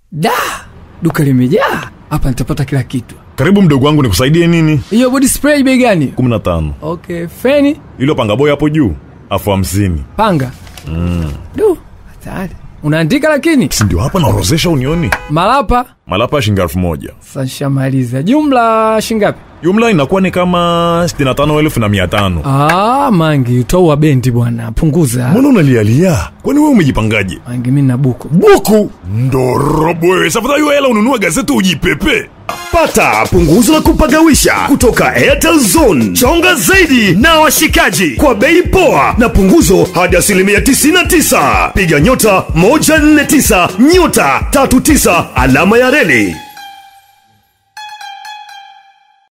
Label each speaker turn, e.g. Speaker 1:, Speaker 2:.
Speaker 1: Da, duka limejaa hapa, nitapata kila kitu.
Speaker 2: Karibu mdogo wangu, nikusaidie nini?
Speaker 1: Hiyo body spray bei gani?
Speaker 2: 15
Speaker 1: Okay, feni
Speaker 2: ilo panga boy hapo juu afu hamsini.
Speaker 1: panga mm. Du, hatari. Unaandika lakini
Speaker 2: Si ndio hapa naorozesha unioni?
Speaker 1: malapa
Speaker 2: Malapa ya shilingi elfu moja
Speaker 1: sashamaliza. Jumla shingapi?
Speaker 2: jumla inakuwa ni kama 65 na mia tano.
Speaker 1: Ah, mangi utoa bendi bwana, punguza
Speaker 2: Mbona unalialia? Kwani wewe umejipangaje?
Speaker 1: mangi, mimi na buku
Speaker 2: Buku ndo robo wewe, safuta hiyo hela ununue gazeti ujipepe.
Speaker 3: Pata punguzo la kupagawisha kutoka Airtel Zone. Chonga zaidi na washikaji kwa bei poa na punguzo hadi asilimia 99. Piga nyota 149 nyota 39 alama ya reli.